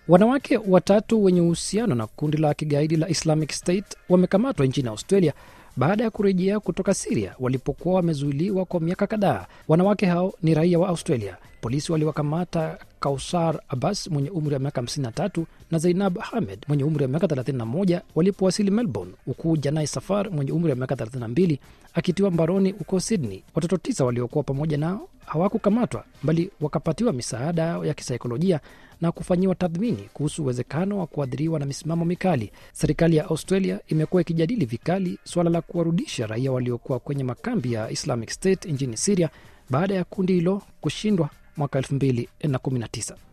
Wanawake watatu wenye uhusiano na kundi la kigaidi la Islamic State wamekamatwa nchini Australia baada ya kurejea kutoka Siria walipokuwa wamezuiliwa kwa miaka kadhaa. Wanawake hao ni raia wa Australia. Polisi waliwakamata Kausar Abbas mwenye umri wa miaka 53 na Zainab Ahmed mwenye umri wa miaka 31 walipowasili Melbourne, huku Janai Safar mwenye umri wa miaka 32 akitiwa mbaroni huko Sydney. Watoto tisa waliokuwa pamoja nao hawakukamatwa bali wakapatiwa misaada ya kisaikolojia na kufanyiwa tathmini kuhusu uwezekano wa kuathiriwa na misimamo mikali. Serikali ya Australia imekuwa ikijadili vikali suala la kuwarudisha raia waliokuwa kwenye makambi ya Islamic State nchini Siria baada ya kundi hilo kushindwa mwaka 2019.